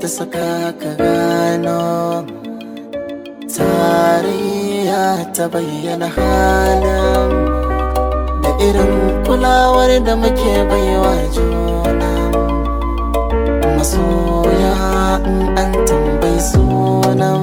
saka ka gano tarayya ta bayyana halin da irin kulawar da muke baiwa juna masoya in an tambayi sunan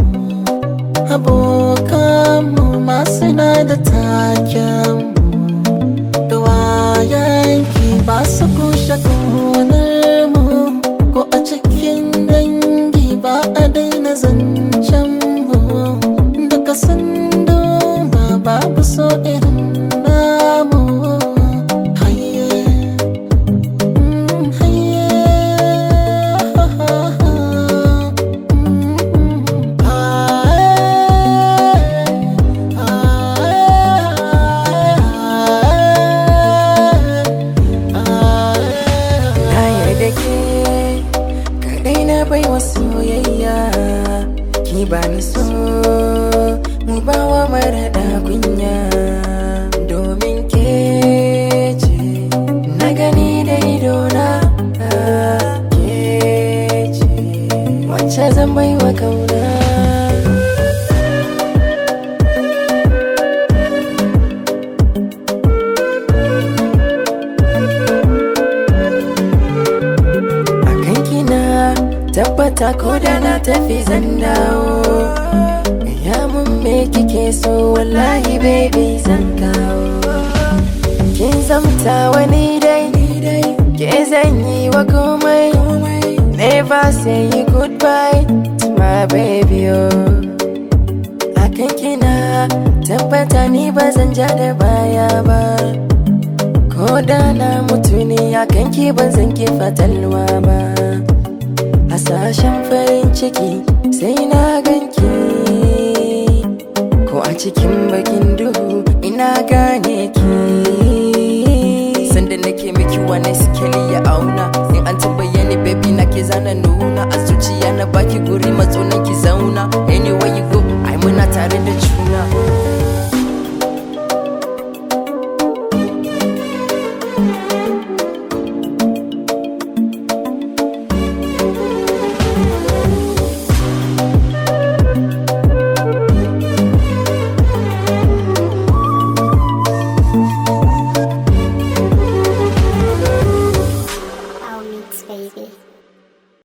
abokanmu masu na da taken da wayanki ba su kushe kaunar mu ko a cikin dangi ba a daina zancen mu duka sando ba babu so irin namu haye mm, haye ha, ha, ha. Mm, haye, haye, Na yarda ke kadai na bai wa soyayya ki ba ni so mu ba wa maraɗa kunya domin ke ce na gani da idona ke ce wacce zan bai wa kauna akan kina tabbata ko da na tafi zan dawo ya mun me kike so wallahi baby zan kawo kin zamta wani dai ke zan yi wa komai never say goodbye to my baby oh akan kina tabbata ni ba zan ja da baya ba ko da na mutu ne akan ki ban zan ki fatalwa ba hasashen farin ciki sai na ganki ko a cikin bakin duhu ina gane ki sanda nake miki wani sikeli ya auna in an tambaye ni baby na ke zana nuna a zuciya na baki guri matsunan ki zauna anyway you go ai muna tare da juna